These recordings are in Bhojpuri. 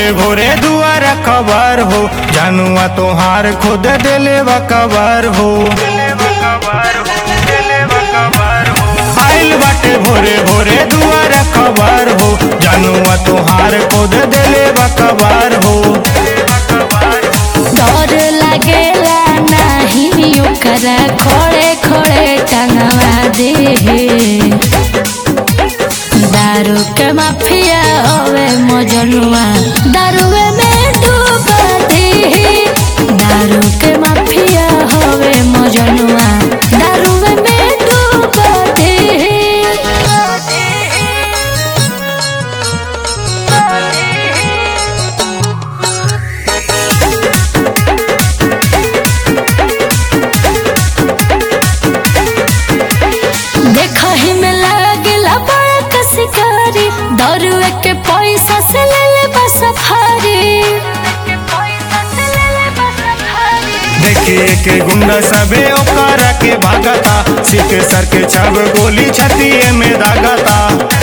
भोरे भोरे दुआर खबर हो जानुआ तोहार खुद दिले कबर हो आइल बाटे भोरे भोरे दुआर खबर हो जानुआ तोहार खुद दिले कबर हो डर लागेला नाही ओकरा खोड़े खोड़े टंगवा दे दारू के माफिया होवे मजनुआ दारुए में डूबा दे दारू के माफिया होवे मजनुआ दारुए में डूबा देखही में लागला बड़ा कसिकारी दारुए के पैसा से ले ले बस सफारी देखिए के गुंडा सबे ओकरा के भागता सिख सर के छब गोली छतिए में दागता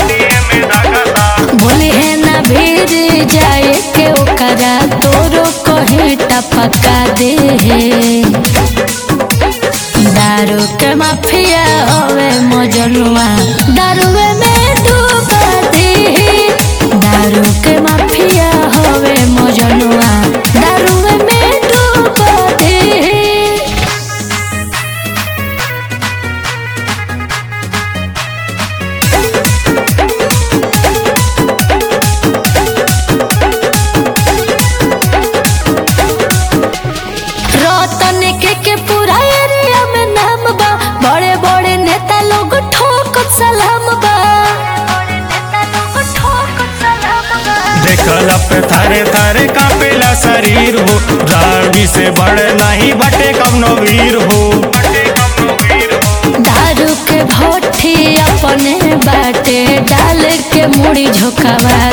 बोली है ना भीड़ जाए के ओकरा तोरो कहीं टपका दे दारू के माफिया होवे मजनुआ दारुए में डूबा दे दारू के माफिया होवे मजनुआ दारुए में डूबा दे रतन के के पूरा एरिया में नाम बा बड़े बड़े नेता लोग ठोक सलाम बा देखला पे थारे थारे कापेला शरीर हो रावी से बड़े नहीं बटे कवनो वीर हो दारू के भट्ठी अपने बाटे डाल के मुड़ी झोंकावा